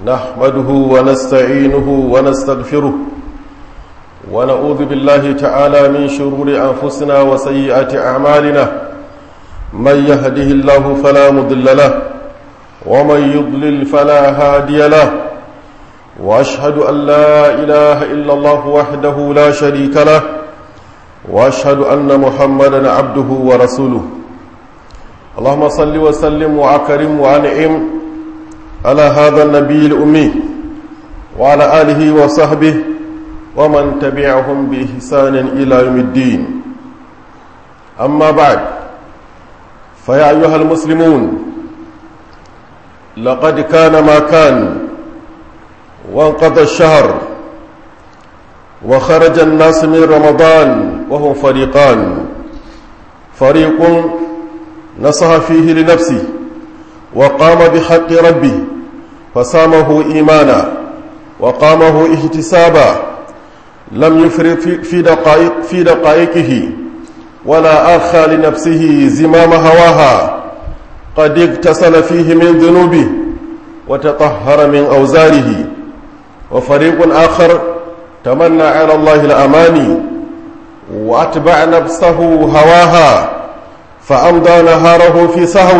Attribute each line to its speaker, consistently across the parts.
Speaker 1: نحمده ونستعينه ونستغفره ونعوذ بالله تعالى من شرور أنفسنا وسيئات أعمالنا من يهده الله فلا مضل له ومن يضلل فلا هادي له وأشهد أن لا إله إلا الله وحده لا شريك له وأشهد أن محمدا عبده ورسوله اللهم صل وسلم وأكرم وأنعم على هذا النبي الأمي وعلى آله وصحبه ومن تبعهم بإحسان إلى يوم الدين أما بعد فيا أيها المسلمون لقد كان ما كان وانقضى الشهر وخرج الناس من رمضان وهم فريقان فريق نصح فيه لنفسه وقام بحق ربه فصامه إيمانا وقامه احتسابا لم يفرط في دقائق في دقائقه ولا أرخى لنفسه زمام هواها قد اغتسل فيه من ذنوبه وتطهر من أوزاره وفريق آخر تمنى على الله الأماني وأتبع نفسه هواها فأمضى نهاره في سهو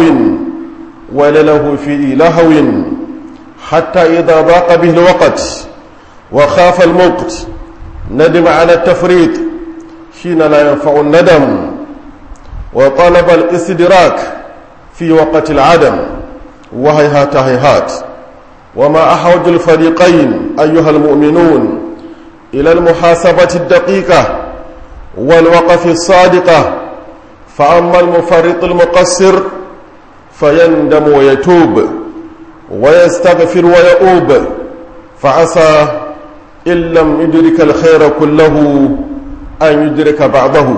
Speaker 1: ولله في لهو حتى إذا ضاق به الوقت وخاف الموقت ندم على التفريط حين لا ينفع الندم وطلب الاستدراك في وقت العدم وهيهات هيهات وما أحوج الفريقين أيها المؤمنون إلى المحاسبة الدقيقة والوقف الصادقة فأما المفرط المقصر فيندم ويتوب ويستغفر ويؤوب فعسى إن لم يدرك الخير كله أن يدرك بعضه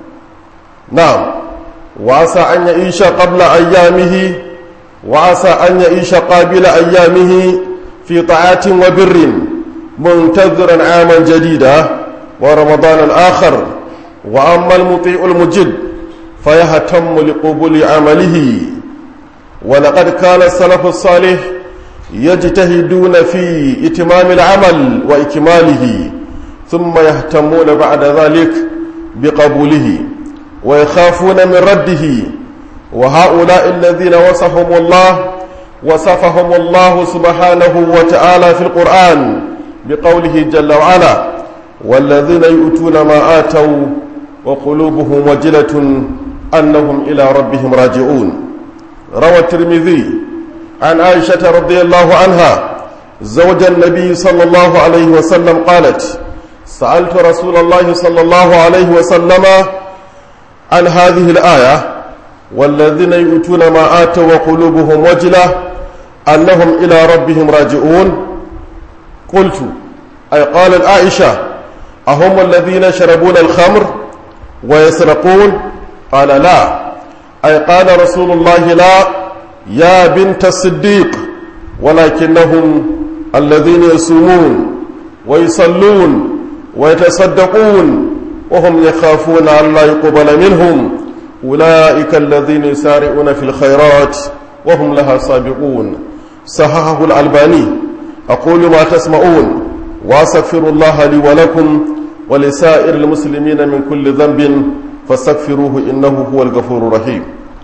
Speaker 1: نعم وعسى أن يعيش قبل أيامه وعسى أن يعيش قابل أيامه في طاعات وبر منتظرا عاما جديدا ورمضان الآخر وأما المطيع المجد فيهتم لقبول عمله ولقد كان السلف الصالح يجتهدون في إتمام العمل وإكماله ثم يهتمون بعد ذلك بقبوله ويخافون من رده وهؤلاء الذين وصفهم الله وصفهم الله سبحانه وتعالى في القرآن بقوله جل وعلا والذين يؤتون ما آتوا وقلوبهم وجلة أنهم إلى ربهم راجعون روى الترمذي عن عائشة رضي الله عنها زوج النبي صلى الله عليه وسلم قالت سألت رسول الله صلى الله عليه وسلم عن هذه الآية والذين يؤتون ما آتوا وقلوبهم وجلة أنهم إلى ربهم راجعون قلت أي قال عائشة أهم الذين يشربون الخمر ويسرقون قال لا أي قال رسول الله لا يا بنت الصديق ولكنهم الذين يصومون ويصلون ويتصدقون وهم يخافون أن لا يقبل منهم أولئك الذين يسارعون في الخيرات وهم لها سابقون صححه الألباني أقول ما تسمعون وأستغفر الله لي ولكم ولسائر المسلمين من كل ذنب فاستغفروه إنه هو الغفور الرحيم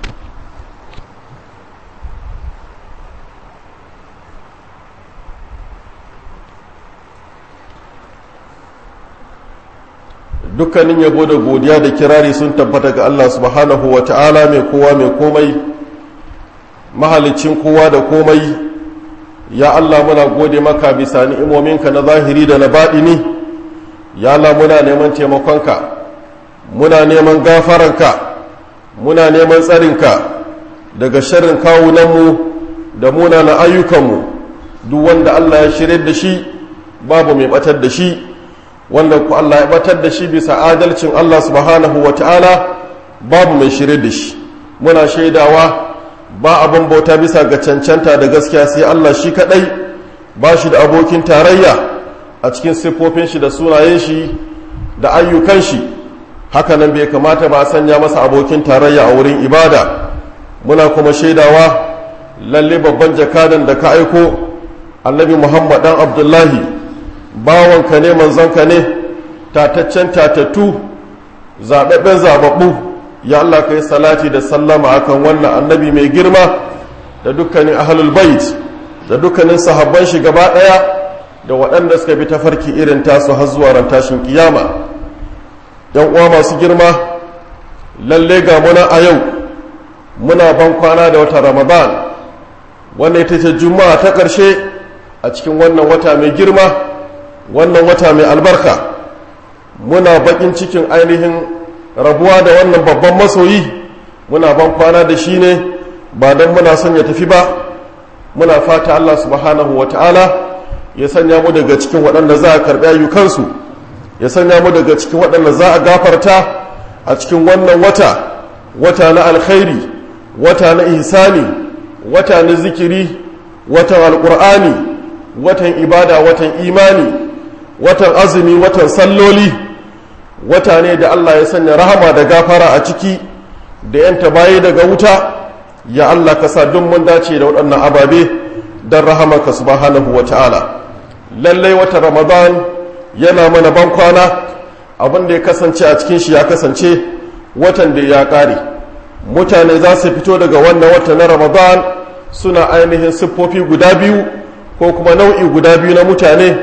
Speaker 1: dukkanin yabo da godiya da kirari sun tabbata ga Allah subhanahu wa ta'ala mai kowa mai komai mahalicin kowa da komai ya Allah muna gode maka bisa ni'imominka na zahiri da na baɗini ya Allah muna neman taimakonka muna neman gafaranka muna neman tsarinka daga sharrin kawunanmu da munanan ayyukanmu duk wanda Allah ya shirya da shi babu mai batar da shi wanda ku Allah ya batar da shi bisa adalcin Allah subhanahu wa ta'ala babu mai shirya da shi muna shaidawa ba abin bauta bisa ga cancanta da gaskiya sai Allah shi kadai ba shi da abokin tarayya a cikin siffofin shi da sunayen shi da ayyukan shi hakanan bai kamata ba a sanya masa abokin tarayya a wurin ibada muna kuma shaidawa lalle babban jakadan da ka aiko annabi muhammad dan abdullahi bawanka ne manzanka ne tataccen tatattu zaɓaɓɓen zaɓaɓɓu ya Allah ka yi salati da sallama akan wannan annabi mai girma da dukkanin ahlul bait da dukkanin sahabban shi gaba ɗaya da waɗanda suka bi tafarki irin tasu har zuwa ran tashin kiyama yan uwa masu girma lalle ga muna a yau muna ban kwana da wata ramadan wanda ita ce juma'a ta ƙarshe a cikin wannan wata mai girma wannan wata mai albarka muna bakin cikin ainihin rabuwa da wannan babban masoyi muna ban kwana da shi ne ba don muna son ya tafi ba muna fata Allah subhanahu wa ta'ala ya sanya mu daga cikin waɗanda za a karɓi ayyukansu ya sanya mu daga cikin waɗanda za a gafarta a cikin wannan wata wata na alkhairi wata na ihsani wata na zikiri watan alƙur'ani watan ibada watan imani watan azumi watan salloli wata ne da Allah ya sanya rahama da gafara a ciki da yanta bayi daga wuta ya Allah ka sa duk mun dace da waɗannan ababe don rahamarka subhanahu wa ta'ala lallai wata ramadan yana mana ban kwana abin da ya kasance a cikin shi ya kasance watan da ya ƙare mutane za su fito daga wannan wata na ramadan suna ainihin siffofi guda biyu ko kuma nau'i guda biyu na mutane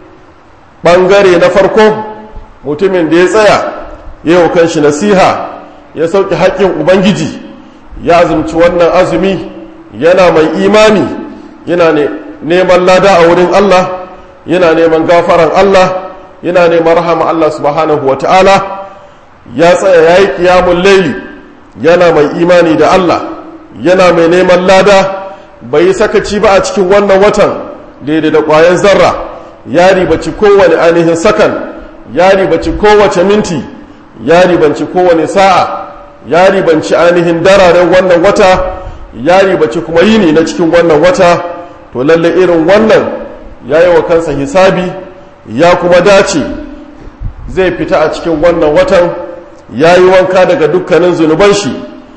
Speaker 1: ɓangare na farko mutumin da ya tsaya ya yi kanshi nasiha ya sauƙi haƙƙin ubangiji ya azumci wannan azumi yana mai imani yana neman lada a wurin allah yana neman gafaran allah yana neman rahama allah subhanahu wa ta'ala ya tsaya ya yi ƙiyamun laili yana mai imani da allah yana mai neman lada bai yi sakaci ba a cikin wannan watan daidai da ƙwayan zarra ya ribaci kowane ainihin sakan ya ribaci kowace minti ya ribanci kowane sa'a ya ribanci ainihin dararen wannan wata ya ribaci kuma yini na cikin wannan wata to lalle irin wannan ya yi wa kansa hisabi ya kuma dace zai fita a cikin wannan watan ya yi wanka daga dukkanin zunuban shi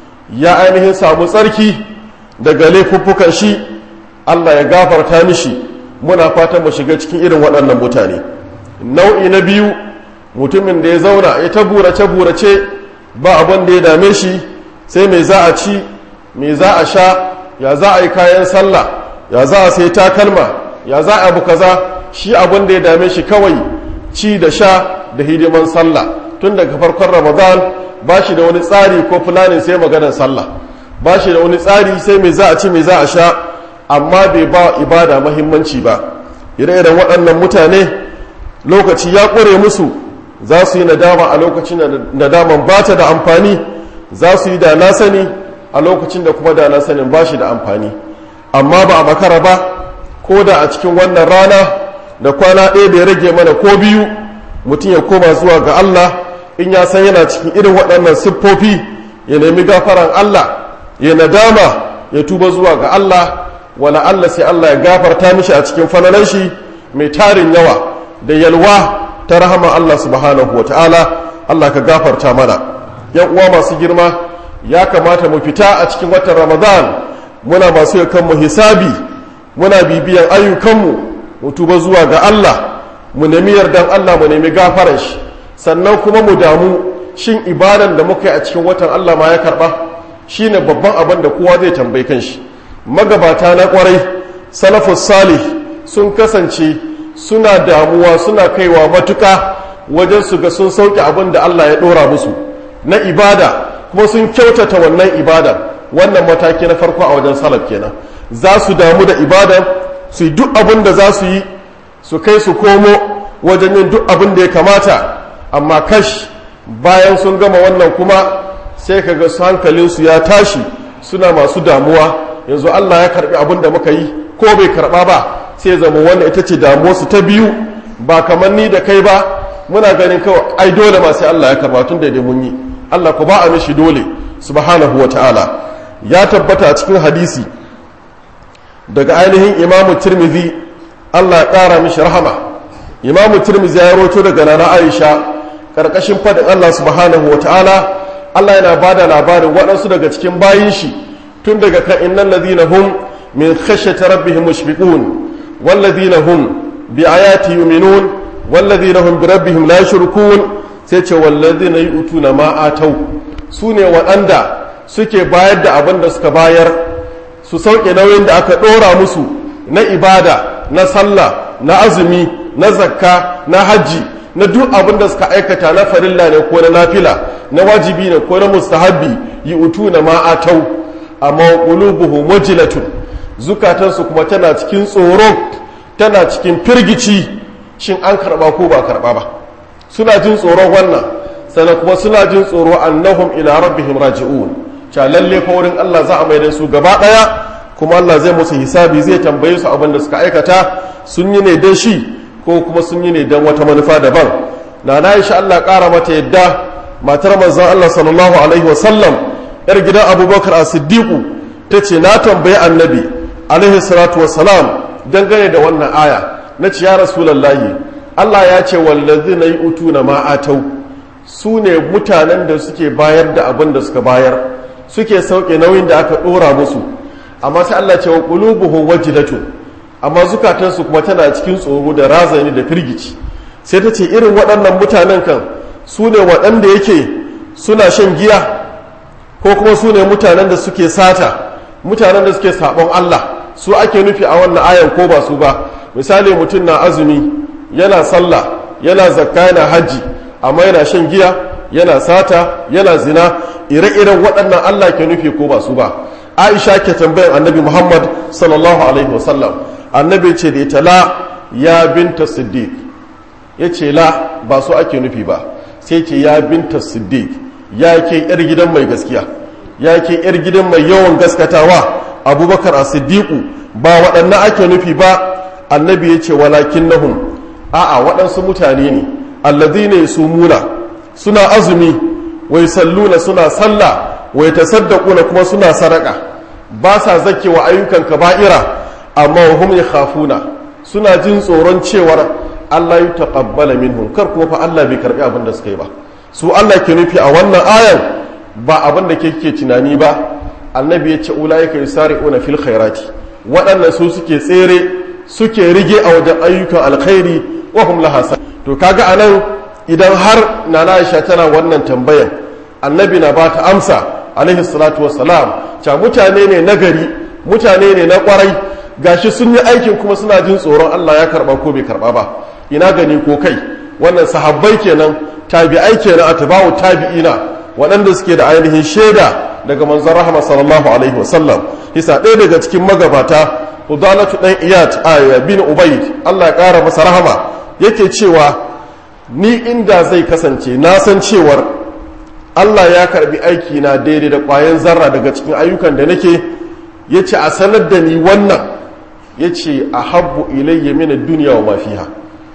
Speaker 1: ya ainihin samu tsarki daga laifuffukan shi allah ya gafarta mishi muna fatan mu shiga cikin irin waɗannan mutane nau'i na biyu mutumin da ya zauna ya ta burace-burace ba abin da ya dame shi sai mai za a ci mai za a sha ya za a yi kayan sallah ya za a sai takalma ya za a abu kaza shi abin da ya dame shi kawai ci da sha da hidiman sallah tun daga farkon ramadan ba shi da wani tsari ko fulanin sai maganar sallah ba shi da wani tsari sai mai za a ci mai za a sha amma bai ba ibada mahimmanci ba ire-iren waɗannan mutane lokaci ya ƙure musu za su yi nadama a lokacin da nadaman ba ta da amfani za su yi da na sani a lokacin da kuma da na sanin ba shi da amfani amma ba a makara ba ko da a cikin wannan rana da kwana ɗaya da ya rage mana ko biyu mutum ya koma zuwa ga Allah in ya san yana cikin irin waɗannan siffofi ya nemi gafaran Allah ya nadama ya tuba zuwa ga Allah wala Allah sai Allah ya gafarta mishi a cikin falalan shi mai tarin yawa da yalwa ta rahama Allah subhanahu wa ta'ala Allah ka gafarta mana yan uwa masu girma ya kamata mu fita a cikin watan Ramadan muna masu yakan mu hisabi muna bibiyan ayyukanmu mu tuba zuwa ga Allah mu nemi yardan Allah mu nemi gafaran shi sannan kuma mu damu shin ibadan da muka yi a cikin watan Allah ma ya karba shine babban abin da kowa zai tambayi kanshi magabata na kwarai salafus salih sun kasance suna damuwa suna kaiwa matuka wajen su ga sun sauke abin da Allah ya dora musu na ibada kuma sun kyautata wannan ibada wannan mataki na farko a wajen salaf kenan za su damu da ibada su yi duk abin da za su yi su kai su komo wajen yin duk abin da ya kamata amma kash bayan sun gama wannan kuma sai ka ga hankalinsu ya tashi suna masu damuwa yanzu Allah ya karbi abin da muka yi ko bai karba ba sai zama wannan ita ce damuwarsu ta biyu ba kamar ni da kai ba muna ganin kawai ai dole ma sai Allah ya karba tun da mun yi Allah ku ba a mishi dole subhanahu wa ta'ala ya tabbata a cikin hadisi daga ainihin imamu tirmidhi Allah ya ƙara mishi rahama imamu tirmidhi ya roto daga nana aisha ƙarƙashin faɗin Allah subhanahu wa ta'ala Allah yana ba da labarin waɗansu daga cikin bayin shi tun daga kan innan ladina hum min khashyati rabbihim mushfiqun walladhina hum bi ayati yu'minun walladhina hum bi rabbihim la yushrikun sai ce walladhina yu'tuna ma atau sune waɗanda suke bayar da abin da suka bayar su sauke nauyin da aka ɗora musu na ibada na sallah na azumi na zakka na hajji na duk abin da suka aikata na farilla ne ko na nafila na wajibi ne ko na mustahabbi yi utu na ma'atau amma qulubuhum wajilatun zukatansu kuma tana cikin tsoro tana cikin firgici shin an karba ko ba karba ba suna jin tsoron wannan sannan kuma suna jin tsoro annahum ila rabbihim raji'un cha lalle fa wurin Allah za a mai da su gaba daya kuma Allah zai musu hisabi zai tambaye su abin da suka aikata sun yi ne dan shi ko kuma sun yi ne dan wata manufa daban na na insha Allah kara mata yadda matar manzon Allah sallallahu alaihi wasallam yar gidan Abubakar as-Siddiq tace na tambayi annabi alaihi salatu wassalam dangane da wannan aya nace ya rasulullahi Allah ya ce wallazina yu'tuna ma atau su ne mutanen da suke bayar da abin da suka bayar suke sauke nauyin da aka ɗora musu amma sai Allah ce wa qulubuhum wajilatun amma zukatansu kuma tana cikin tsoro da razani da firgici sai ta ce irin waɗannan mutanen kan su ne waɗanda yake suna shan giya ko kuma su ne mutanen da suke sata mutanen da suke sabon Allah su ake nufi a wannan ayan ko ba su ba misali mutum na azumi yana sallah yana zakka yana hajji amma yana shan giya yana sata yana zina ire-iren waɗannan Allah ke nufi ko ba su ba Aisha ke tambayan Annabi Muhammad sallallahu alaihi wasallam Annabi ce da ita la ya binta Siddiq ya ce la ba su ake nufi ba sai ce ya binta Siddiq ya ke yar gidan mai gaskiya ya ke yar gidan mai yawan gaskatawa Abubakar a Siddiqu ba waɗannan ake nufi ba Annabi ya ce walakin nahum a'a waɗansu mutane ne alladhina yasumuna suna azumi wai salluna suna sallah wai tasaddaquna kuma suna sadaka ba sa zakewa ayyukan kaba'ira amma hum yakhafuna suna jin tsoron cewar Allah ya taqabbala minhum kar kuma fa Allah bai karbi abin da suka yi ba su Allah ke nufi a wannan ayan ba abin da kake tunani ba annabi ya ce ulaika yusari'una fil khairati waɗannan su suke tsere suke rige a wajen ayyukan alkhairi wa hum laha to kaga anan idan har nana Aisha tana wannan tambayan annabi na bata amsa alaihi salatu wassalam ca mutane ne nagari mutane ne na kwarai gashi sun yi aikin kuma suna jin tsoron Allah ya karba ko bai karba ba ina gani ko kai wannan sahabbai kenan tabi'ai kenan atba'u tabi'ina waɗanda suke da ainihin shaida daga manzon rahama sallallahu alaihi wasallam hisa ɗaya daga cikin magabata Udalatu dan Iyad aya bin Ubayd Allah ya ƙara masa rahama yake cewa ni inda zai kasance na san cewar Allah ya karbi aiki na daidai da ƙwayan zarra daga cikin ayyukan da nake ya ce a sanar da ni wannan ya ce a habbu ilayya mina duniya wa mafiha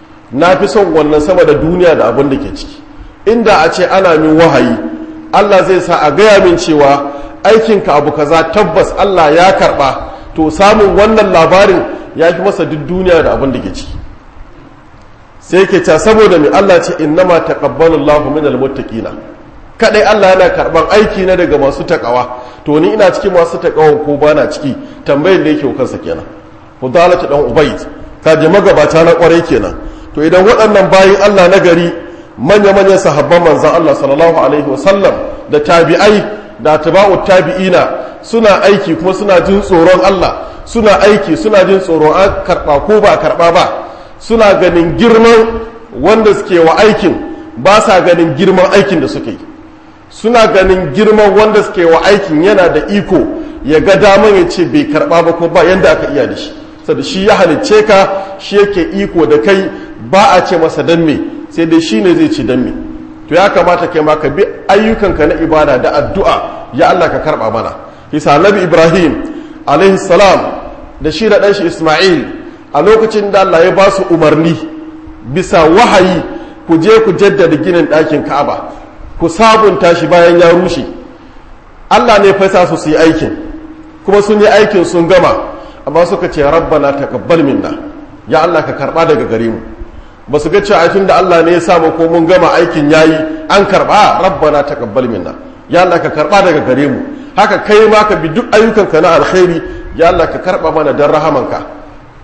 Speaker 1: na fi son wannan sama da duniya da abin da ke ciki inda a ce ana min wahayi Allah zai sa a gaya min cewa aikinka abu kaza tabbas Allah ya karba to samun wannan labarin ya fi masa duk duniya da abin da ke ciki sai ke ta saboda mai Allah ce innama taqabbalu Allahu minal muttaqina kadai Allah yana karban aiki na daga masu takawa to ni ina cikin masu takawan ko bana ciki tambayar da yake kansa kenan Hudalatu dan Ubayd ka je magabata na kwarai kenan to idan waɗannan bayin Allah na gari manya-manyan sahabban manzon Allah sallallahu alaihi wasallam da tabi'ai da tabi'u tabi'ina suna aiki kuma suna jin tsoron Allah suna aiki suna jin tsoron an karba ko ba karba ba suna ganin girman wanda suke wa aikin ba sa ganin girman aikin da suke yi suna ganin girman wanda suke wa aikin yana da iko ya ga daman ya ce bai karba ba ko ba yanda aka iya da shi saboda shi ya halicce ka shi yake iko da kai ba a ce masa dan me sai dai shi ne zai ci dan me to ya kamata kai ma ka bi ayyukanka na ibada da addu'a ya Allah ka karba mana isa nabi ibrahim alaihi salam da shi da ɗan shi isma'il a lokacin da Allah ya ba su umarni bisa wahayi ku je ku jaddada ginin ɗakin ka'aba ku sabunta shi bayan ya rushe Allah ne fasa su su yi aikin kuma sun yi aikin sun gama amma suka ce rabbana taqabbal minna ya Allah ka karba daga gare mu ba su ga cewa aikin da Allah ne ya samu ko mun gama aikin yayi an karba rabbana taqabbal minna ya Allah ka karba daga gare mu haka kai ma ka bi duk ayyukanka na alkhairi ya Allah ka karba mana dan rahamanka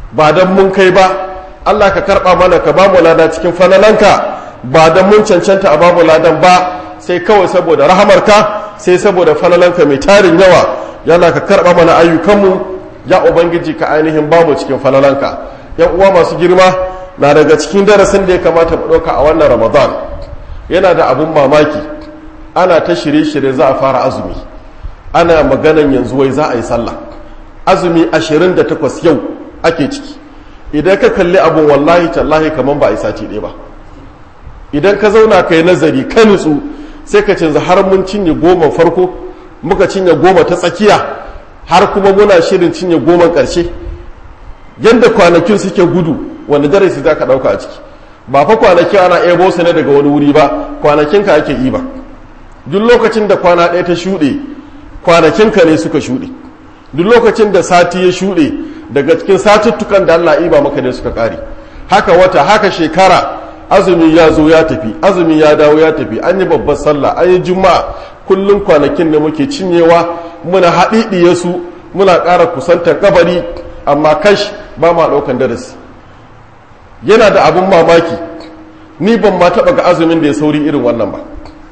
Speaker 1: ba don mun kai ba Allah ka karɓa mana ka bamu lada cikin falalanka ba don mun cancanta a bamu ladan ba sai kawai saboda rahamarka sai saboda falalanka mai tarin yawa yana ka karɓa mana ayyukanmu ya ubangiji ka ainihin bamu cikin falalanka yan uwa masu girma na daga cikin darasin da ya kamata mu ɗauka a wannan ramadan yana da abun mamaki ana ta shirye-shirye za a fara azumi ana maganan yanzu wai za a yi sallah azumi 28 yau ake ciki idan ka kalli abun wallahi tallahi kamar ba a yi sati ɗaya ba idan ka zauna ka yi nazari ka nutsu sai ka canza har mun cinye goma farko muka cinye goma ta tsakiya har kuma muna shirin cinye goma ƙarshe yadda kwanakin suke gudu wanda darasi za ka ɗauka a ciki ba fa kwanaki ana ebo su ne daga wani wuri ba kwanakinka ake yi ba duk lokacin da kwana ɗaya ta shuɗe kwanakinka ne suka shuɗe duk lokacin da sati ya shuɗe daga cikin satuttukan da Allah iba maka ne suka ƙare haka wata haka shekara azumi ya zo ya tafi azumi ya dawo ya tafi an yi babbar sallah an yi juma'a kullum kwanakin da muke cinyewa muna haɗiɗiye su muna ƙara kusantar kabari amma kash ba ma ɗaukan darasi yana da abin mamaki ni ban ma taɓa ga azumin da ya sauri irin wannan ba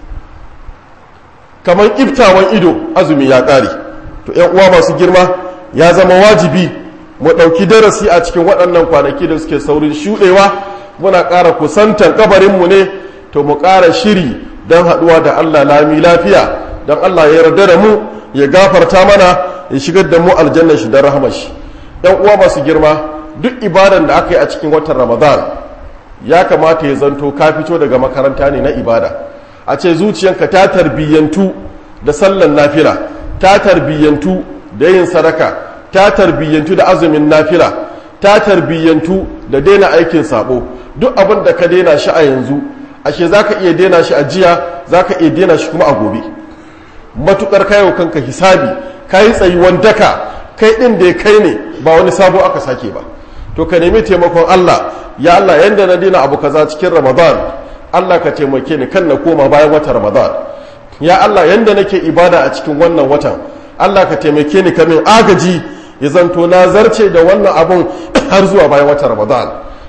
Speaker 1: kamar iftawan ido azumi ya ƙare to ‘yan uwa masu girma ya zama wajibi mu ɗauki darasi a cikin waɗannan kwanaki da suke saurin shuɗewa muna ƙara kusantar kabarinmu ne to mu ƙara shiri don haɗuwa da Allah lami lafiya don Allah ya yarda da mu ya gafarta mana ya shigar da mu aljanna shi da rahama shi ‘yan uwa masu girma duk ibadan da aka yi a cikin watan ramadan ya kamata ya zanto ka fito daga makaranta ne na ibada a ce zuciyanka ta tarbiyyantu da sallan nafila ta tarbiyyantu da yin sadaka ta tarbiyyantu da azumin nafila ta tarbiyyantu da daina aikin sabo duk abin da ka daina shi a yanzu ashe za ka iya daina shi a jiya za ka iya daina shi kuma a gobe matukar kayo kanka hisabi ka yi tsayuwan daka kai ɗin da ya kai ne ba wani sabo aka sake ba to ka nemi taimakon allah ya allah yanda na daina abu kaza cikin ramadan allah ka taimake ni kan na koma bayan watan ramadan ya allah yanda nake ibada a cikin wannan watan allah ka taimake ni kamin agaji ya zanto na zarce da wannan abun har zuwa bayan watan ramadan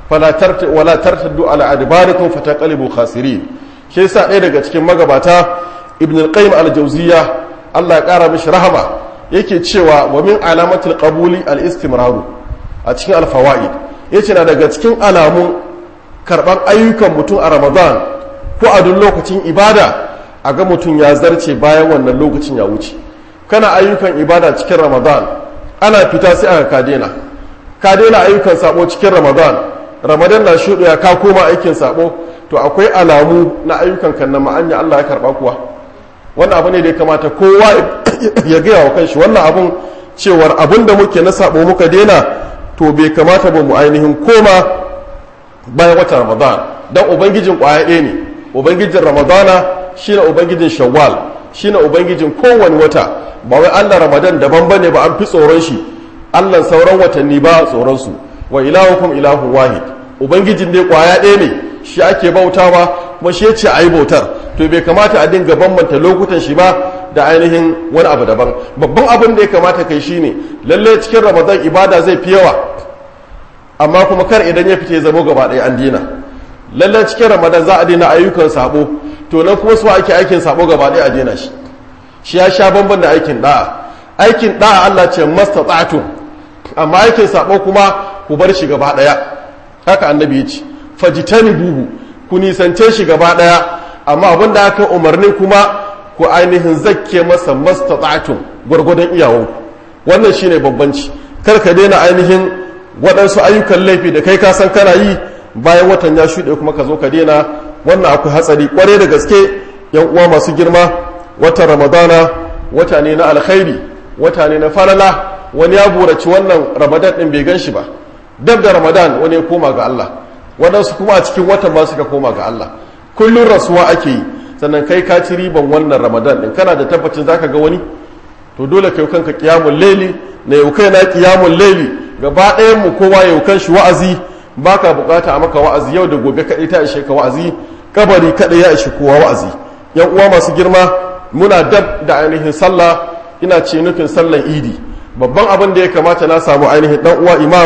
Speaker 1: wala tartaddu ala adbarikum fataqalibu khasirin shi yasa ɗaya daga cikin magabata ibn al-qayyim al-jawziyya Allah ya ƙara mishi rahama yake cewa wa min alamatil qabuli al-istimraru a cikin al-fawaid yace na daga cikin alamun karban ayyukan mutum a ramadan ko a duk lokacin ibada a ga mutum ya zarce bayan wannan lokacin ya wuce kana ayyukan ibada cikin ramadan ana fita sai aka ka daina ka daina ayyukan sabo cikin ramadan ramadan na shuɗaya ka koma aikin sabo to akwai alamu na ayyukan kan na ma'anya Allah ya karɓa kuwa wannan abu ne da ya kamata kowa ya gaya wa kanshi wannan abun cewar abun da muke na sabo muka daina to bai kamata ba mu ainihin koma bayan watan ramadan dan ubangijin kwaya ɗaya ne ubangijin ramadana shine ubangijin shawwal shine ubangijin kowane wata ba wai Allah ramadan daban bane ba an fi tsoron shi Allah sauran watanni ba tsoron su wa ilahukum ilahun wahid ubangijin dai kwaya ɗaya ne shi ake bautawa kuma shi yace ayi bautar to bai kamata a dinga bambanta lokutan shi ba da ainihin wani abu daban babban abin da ya kamata kai shine lalle cikin ramadan ibada zai fi yawa amma kuma kar idan ya fita ya zama gaba ɗaya an dina lalle cikin ramadan za a dina ayyukan sabo to nan kuma su ake aikin sabo gaba ɗaya a dina shi shi ya sha bamban da aikin da'a aikin da'a Allah ce mastata'tum amma aikin sabo kuma ku bar shi gaba daya haka annabi ya ce fajitani buhu ku nisance shi gaba daya amma abin da aka umarnin kuma ku ainihin zakke masa mastata'tum gwargwadon iyawanku wannan shine babbanci kar ka daina ainihin waɗansu ayyukan laifi da kai ka san kana yi bayan watan ya shuɗe kuma ka zo ka daina wannan akwai hatsari kware da gaske yan uwa masu girma watan ramadana wata ne na alkhairi wata ne na falala wani ya buraci wannan ramadan din bai gan shi ba dab da ramadan wani ya koma ga Allah waɗansu kuma a cikin watan ma suka koma ga Allah kullum rasuwa ake yi sannan kai ka ci riban wannan ramadan din kana da tabbacin zaka ga wani to dole kai kanka qiyamul layli na yau kai na qiyamul layli gaba ɗayan mu kowa yau kan shi wa'azi baka bukata a maka wa'azi yau da gobe kaɗai ta ishe ka wa'azi kabari kaɗai ya ishe kowa wa'azi yan uwa masu girma muna dab da ainihin sallah ina ce nufin sallan idi babban abin da ya kamata na samu ainihin dan uwa imam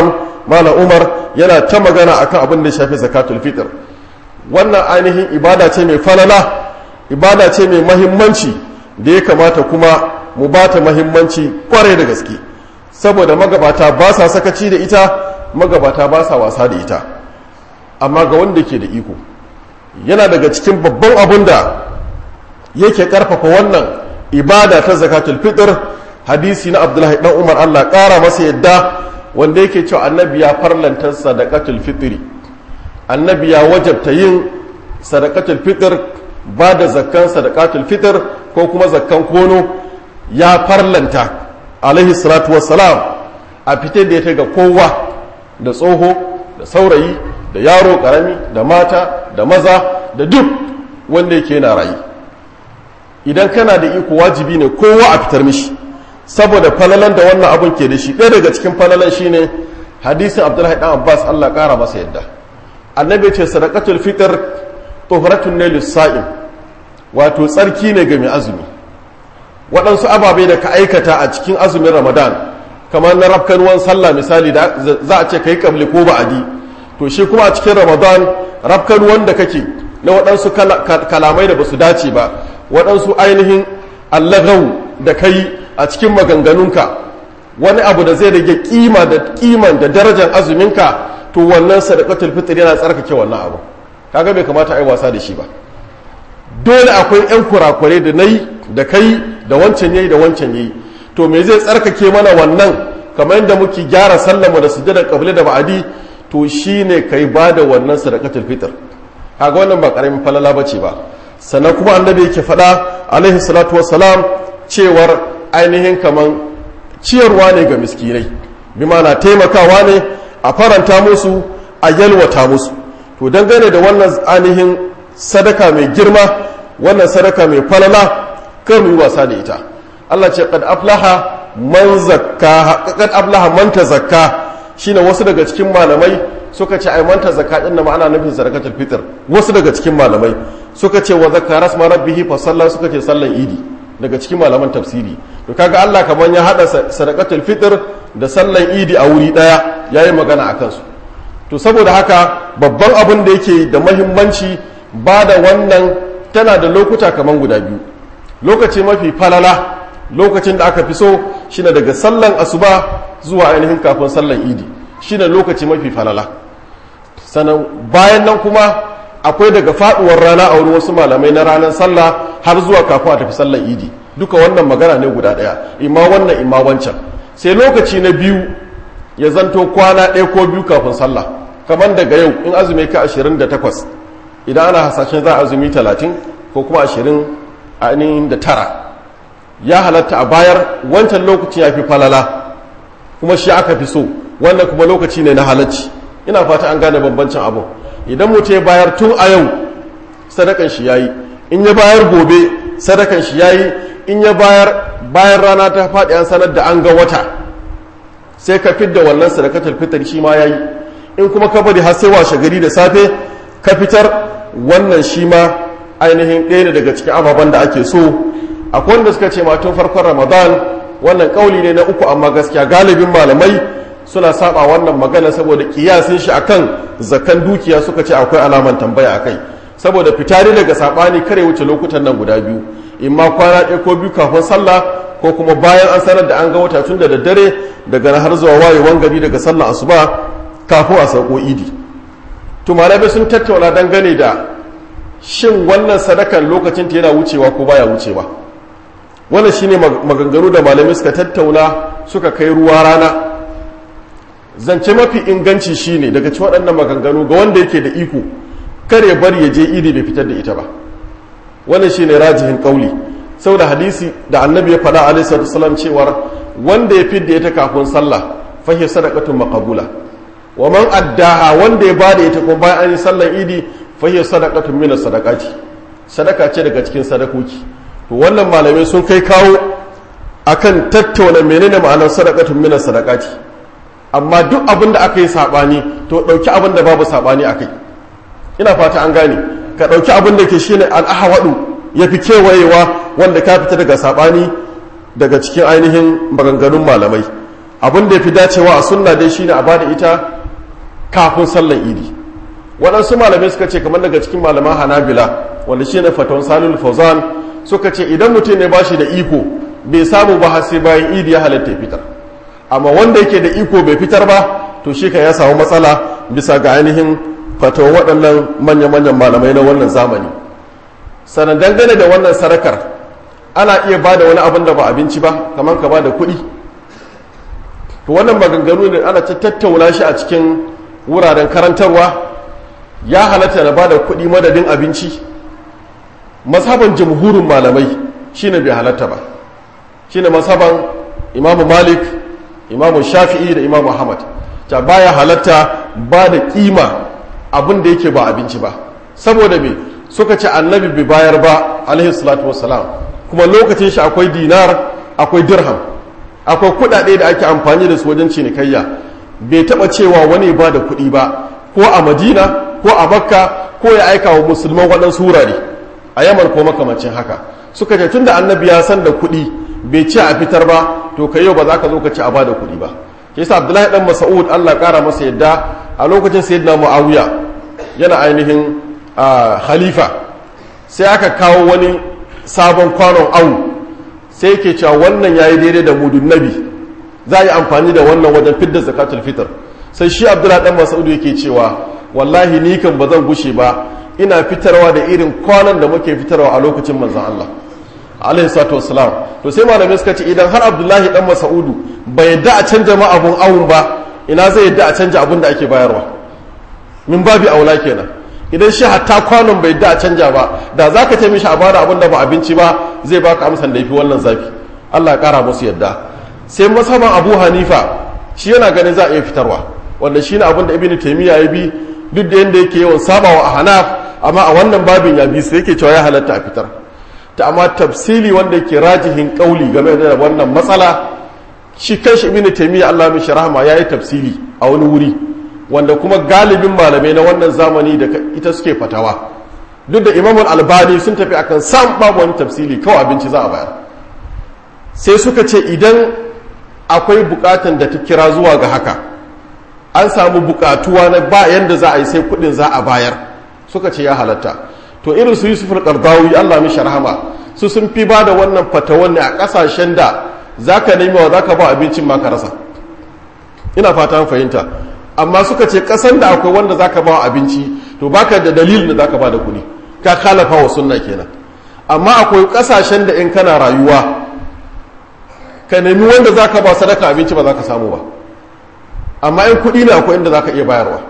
Speaker 1: malam umar yana ta magana akan abin da ya shafi zakatul fitr wannan ainihin ibada ce mai falala ibada ce mai mahimmanci da ya kamata kuma mu ba ta mahimmanci kwarai da gaske saboda magabata ba sa sakaci da ita magabata ba sa wasa da ita amma ga wanda ke da iko yana daga cikin babban abin da yake karfafa wannan ibada ta zakatul fitr hadisi na abdullahi dan umar allah kara masa yadda wanda yake cewa annabi ya farlanta sadaqatul fitri annabi ya wajabta yin sadaqatul fitr ba da zakkan sadaqatul fitr ko kuma zakkan kono ya farlanta alaihi salatu wassalam a fitar da ya ga kowa da tsoho da saurayi da yaro karami da mata da maza da duk wanda yake yana rayu idan kana da iko wajibi ne kowa a fitar mishi saboda falalan da wannan abun ke da shi ɗaya daga cikin falalan shine hadisin abdullahi dan abbas allah ƙara masa yadda annabi ce sadaqatul fitr tuhratun ne lissa'im wato tsarki ne ga mai azumi waɗansu ababai da ka aikata a cikin azumin ramadan kamar na rafkanuwan sallah misali da za a ce ka yi kabli ko ba'adi to shi kuma a cikin ramadan rafkanuwan da kake na waɗansu kalamai da ba su dace ba waɗansu ainihin allagau da kai a cikin maganganunka wani abu da zai rage kima da kiman da darajar azuminka to wannan sadaqatul fitr yana tsarkake wannan abu kaga bai kamata ai wasa da shi ba dole akwai yan kurakure da nayi da kai da wancan yayi da wancan yayi to me zai tsarkake mana wannan kamar yadda muke gyara sallama da sujjada qabli da ba'adi to shine kai bada wannan sadaqatul fitr kaga wannan ba karamin falala bace ba sannan kuma annabi yake faɗa alaihi salatu wassalam cewar ainihin kaman ciyarwa ne ga miskinai bi na taimakawa ne a faranta musu a yalwata musu to dangane da wannan ainihin sadaka mai girma wannan sadaka mai falala kar mu yi wasa da ita Allah ce qad aflaha man zakka qad aflaha man tazakka shine wasu daga cikin malamai suka ce ai manta zakka din na ma'ana nufin sadaqatul fitr wasu daga cikin malamai suka ce wa zakara rasma rabbihi fa sallah suka ce sallan idi daga cikin malaman tafsiri to kaga Allah kaman ya hada sadaqatul fitr da sallan idi a wuri daya yayi magana akan su to saboda haka babban abin da yake da mahimmanci ba da wannan tana da lokuta kaman guda biyu lokaci mafi falala lokacin da aka fi so shine daga sallan asuba zuwa ainihin kafin sallan idi shine lokaci mafi falala sannan bayan nan kuma akwai daga faduwar rana a wurin wasu malamai na ranar sallah har zuwa kafin a tafi sallar idi duka wannan magana ne guda daya imma wannan imma wancan sai lokaci na biyu ya zanto kwana ɗaya ko biyu kafin sallah kamar daga yau in azumi ka 28 idan ana hasashen za a azumi 30 ko kuma 20 ainihin da tara ya halatta a bayar wancan lokaci ya fi falala kuma shi aka fi so wannan kuma lokaci ne na halacci ina fata an gane bambancin abu idan mutum ya bayar tun a yau sadakan shi yayi in ya bayar gobe sadakan shi yayi in ya bayar bayan rana ta faɗi an sanar da an ga wata sai ka fidda wannan sadakatul fitar shi ma yayi in kuma ka bari har sai washe gari da safe ka fitar wannan shi ma ainihin ɗaya ne daga cikin ababen da ake so akwai wanda suka ce ma tun farkon ramadan wannan kauli ne na uku amma gaskiya galibin malamai suna saba wannan magana saboda kiyasin shi akan zakan dukiya suka ce akwai alaman tambaya akai saboda fitari daga sabani kare wuce lokutan nan guda biyu imma kwana ɗaya ko biyu kafin sallah ko kuma bayan an sanar da an ga wata tun da daddare daga har zuwa wayewan gari daga sallah asuba kafin a sauko idi to malamai sun tattauna dangane da shin wannan sadakan lokacin ta yana wucewa ko baya wucewa wannan shine maganganu da malamai suka tattauna suka kai ruwa rana zance mafi inganci shine daga cikin waɗannan maganganu ga wanda yake da iko kare bari ya je idi bai fitar da ita ba wannan shine rajihin kauli saboda hadisi da annabi ya faɗa alaihi salatu wasallam cewar wanda ya fidda ita kafin sallah fa hiya sadaqatun maqbula wa man addaha wanda ya bada ita kuma bayan an yi sallar idi fa hiya sadaqatun min sadaqati sadaka ce daga cikin sadakoki to wannan malamai sun kai kawo akan tattauna menene ma'anar sadaqatun min sadaqati amma duk abin da aka yi sabani to dauki abin da babu sabani akai ina fata an gane ka dauki abin da ke shine al-ahwadu yafi kewayewa wanda ka fita daga sabani daga cikin ainihin maganganun malamai abin da yafi dacewa a sunna dai shine a bada ita kafin sallar idi waɗansu malamai suka ce kamar daga cikin malaman hanabila wanda shi ne faton salul fauzan suka ce idan mutum ne ba shi da iko bai samu ba har sai bayan idi ya halatta fitar amma wanda yake da iko bai fitar ba to shi ya samu matsala bisa ga ainihin fatawan waɗannan manya-manyan malamai na wannan zamani sannan dangane da wannan sarakar ana iya ba da wani abin da ba abinci ba kamar ka ba da kuɗi to wannan maganganu ne ana ta tattauna shi a cikin wuraren karantarwa ya halatta na ba da kuɗi madadin abinci mazhaban jamhurin malamai shine bai halatta ba shine mazhaban imamu malik imamu shafi'i da imamu ahmad ta baya halatta ba da kima abin da yake ba abinci ba saboda me suka ce annabi bai bayar ba alaihi salatu wassalam kuma lokacin shi akwai dinar akwai dirham akwai kudade da ake amfani da su wajen cinikayya bai taba cewa wani ba da kuɗi ba ko a madina ko a makka ko ya aika wa musulman waɗansu wurare a yaman ko makamancin haka suka ce tun da annabi ya san da kuɗi bai ce a fitar ba to kai yau ba za ka zo ka ci a ba da kuɗi ba ke sa abdullahi dan mas'ud allah ƙara masa yadda a lokacin sayyidina muawiya yana ainihin halifa sai aka kawo wani sabon kwanon awu sai yake cewa wannan yayi daidai da mudun nabi za a yi amfani da wannan wajen fidda zakatul fitr sai shi abdullahi dan mas'ud yake cewa wallahi ni kan ba zan gushe ba ina fitarwa da irin kwanan da muke fitarwa a lokacin manzon Allah alaihi salatu wassalam to sai malamai suka ce idan har abdullahi dan mas'udu bai yadda a canja ma abun awun ba ina zai yadda a canja abun da ake bayarwa min babi aula kenan idan shi hatta kwanon bai yadda a canja ba da zaka ce mishi a bada abun da ba abinci ba zai baka amsan da yafi wannan zafi Allah ya kara musu yadda sai masaban Abu Hanifa shi yana ganin za a iya fitarwa wanda shine abin da Ibn Taymiyyah ya bi duk da yanda yake yawan sabawa a Hanaf amma a wannan babin ya bi sai yake cewa ya halatta a fitar ta amma tafsili wanda yake rajihin kauli game da wannan matsala shi kanshi ibn taymiya Allah mishi rahama yayi tafsili a wani wuri wanda kuma galibin malamai na wannan zamani da ita suke fatawa duk da imamul albani sun tafi akan sam babu wani tafsili kawai abinci za a bayar sai suka ce idan akwai bukatan da ta kira zuwa ga haka an samu bukatuwa na ba yanda za a yi sai kudin za a bayar suka ce ya halatta to irin su yusuf al-qardawi Allah mishi rahama su sun fi ba da wannan fatawan ne a kasashen da zaka nemi wa zaka ba abincin ma ka rasa ina fata an fahimta amma suka ce kasan da akwai wanda zaka ba abinci to baka da dalilin da zaka ba da kuɗi ka kalafa wa sunna kenan amma akwai kasashen da in kana rayuwa ka nemi wanda zaka ba sadaka abinci ba zaka samu ba amma in kuɗi ne akwai inda zaka iya bayarwa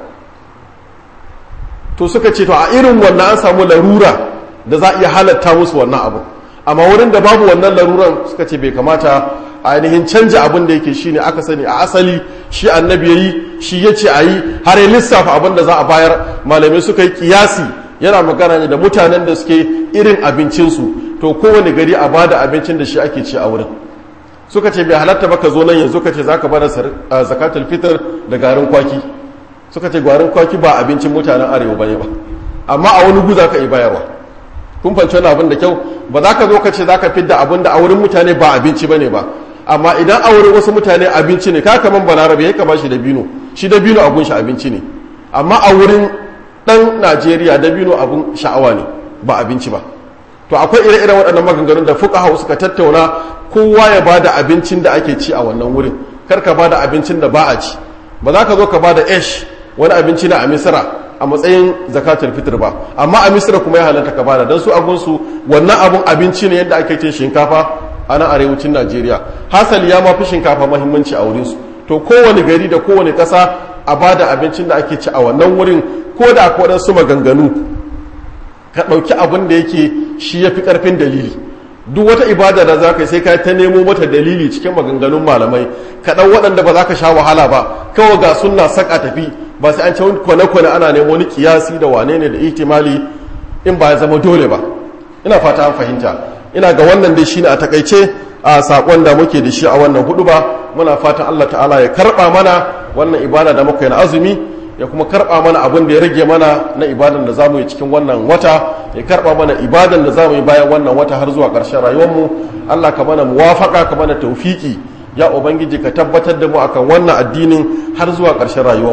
Speaker 1: to suka ce to a irin wannan an samu larura da za a iya halatta musu wannan abu amma wurin da babu wannan laruran suka ce bai kamata a ainihin canja abin da yake shine aka sani a asali shi annabi yayi shi ya ce a yi har ya lissafa abin da za a bayar malamai suka yi kiyasi yana magana ne da mutanen da suke irin abincinsu to kowane gari a bada abincin da shi ake ci a wurin suka ce bai halatta ba ka zo nan yanzu ka ce za ka bada zakatul fitr da garin kwaki suka ce garin kwaki ba abincin mutanen arewa bane ba amma a wani gu za ka yi bayarwa kun fanci wani abin da kyau ba za ka zo ka ce za ka fidda abin da a wurin mutane ba abinci bane ba amma idan a wurin wasu mutane abinci ne ka kaman balarabe ya kama shi da bino shi da bino abun shi abinci ne amma a wurin dan najeriya da bino abun sha'awa ne ba abinci ba to akwai ire-iren waɗannan maganganun da fuka suka tattauna kowa ya ba da abincin da ake ci a wannan wurin kar ka ba da abincin da ba a ci ba za ka zo ka ba da ash wani abinci na a misira a matsayin zakatul fitr ba amma a misira kuma ya halatta ka bada don su abunsu wannan abun abinci ne yadda ake cin shinkafa a nan arewacin najeriya hasali ya mafi shinkafa mahimmanci a wurinsu to kowane gari da kowane ƙasa a bada abincin da ake ci a wannan wurin ko da akwai waɗansu maganganu ka ɗauki abin da yake shi ya fi ƙarfin dalili duk wata ibada da za ka yi sai ka ta nemo mata dalili cikin maganganun malamai ka ɗau waɗanda ba za ka sha wahala ba kawai ga sunna saka tafi ba sai an ce kwane-kwane ana nemo wani kiyasi da wane ne da ihtimali in ba ya zama dole ba ina fata an fahimta ina ga wannan dai shine a takaice a sakon da muke da shi a wannan hudu ba muna fatan Allah ta'ala ya karba mana wannan ibada da muka yi na azumi ya kuma karba mana abin da ya rage mana na ibadan da zamu yi cikin wannan wata ya karba mana ibadan da zamu yi bayan wannan wata har zuwa ƙarshen rayuwarmu Allah ka mana muwafaka ka mana tawfiki ya ubangiji ka tabbatar da mu akan wannan addinin har zuwa ƙarshen rayuwarmu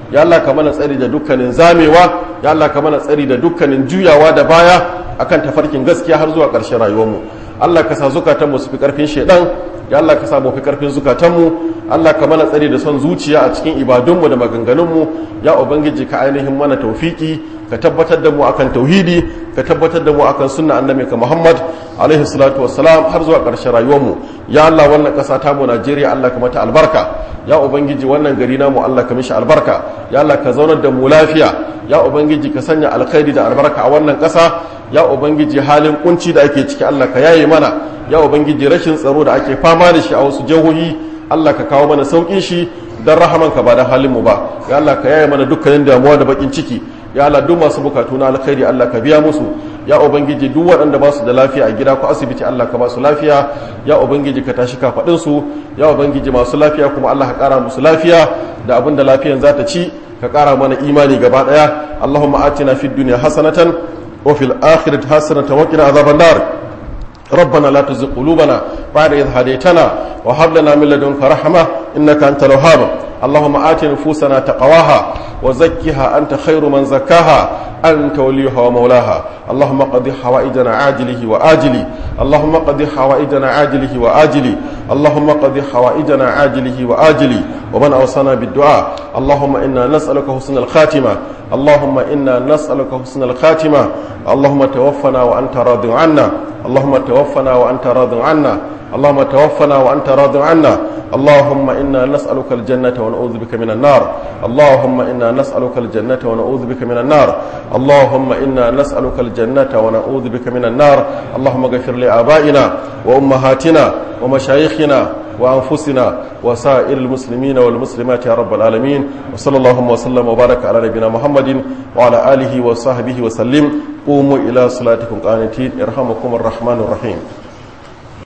Speaker 1: ya Allah ka mana tsari da dukkanin zamewa ya Allah ka mana tsari da dukkanin juyawa da baya akan tafarkin gaskiya har zuwa ƙarshen rayuwarmu Allah ka sa zukatanmu su fi ƙarfin shaidan ya Allah ka sa mu fi ƙarfin zukatanmu Allah ka mana tsari da son zuciya a cikin ibadunmu da maganganunmu ya ubangiji ka ainihin mana taufiki ka tabbatar da mu akan tauhidi ka tabbatar da mu akan sunna annabi ka Muhammad alaihi salatu wassalam har zuwa ƙarshen rayuwarmu ya Allah wannan ƙasa ta mu Najeriya Allah ka mata albarka ya ubangiji wannan gari namu Allah ka mishi albarka ya Allah ka zaunar da mu lafiya ya ubangiji ka sanya alkhairi da albarka a wannan ƙasa ya ubangiji halin kunci da ake ciki Allah ka yaye mana ya ubangiji rashin tsaro da ake fama da shi a wasu jihohi Allah ka kawo mana saukin shi don rahamanka ba da halin mu ba ya Allah ka yaye mana dukkanin damuwa da bakin ciki ya Allah duk masu bukatu na alkhairi Allah ka biya musu ya ubangiji duk waɗanda ba su da lafiya a gida ko asibiti Allah ka ba su lafiya ya ubangiji ka tashi kafaɗin su ya ubangiji masu lafiya kuma Allah ka ƙara musu lafiya da abin da lafiyan za ta ci ka ƙara mana imani gaba ɗaya Allahumma atina fid dunya hasanatan wa fil akhirati hasanatan wa qina azaban nar ربنا لا تزغ قلوبنا بعد إذ هديتنا وهب لنا من لدنك رحمة إنك أنت الوهاب اللهم آت نفوسنا تقواها وزكها أنت خير من زكاها أنت وليها ومولاها اللهم قضي حوائجنا عاجله وآجله اللهم قضي حوائجنا عاجله وآجله اللهم قضي حوائجنا عاجله وآجله ومن أوصانا بالدعاء اللهم إنا نسألك حسن الخاتمة اللهم إنا نسألك حسن الخاتمة اللهم توفنا وأنت راض عنا اللهم توفنا وأنت راض عنا اللهم توفنا وأنت راض عنا اللهم إنا نسألك الجنة ونعوذ بك من النار اللهم إنا نسألك الجنة ونعوذ بك من النار اللهم إنا نسألك الجنة ونعوذ بك من النار اللهم اغفر لآبائنا وأمهاتنا ومشايخنا وأنفسنا وسائر المسلمين والمسلمات يا رب العالمين وصلى اللهم وسلم وبارك على نبينا محمد وعلى آله وصحبه وسلم قوموا إلى صلاتكم قانتين ارحمكم الرحمن الرحيم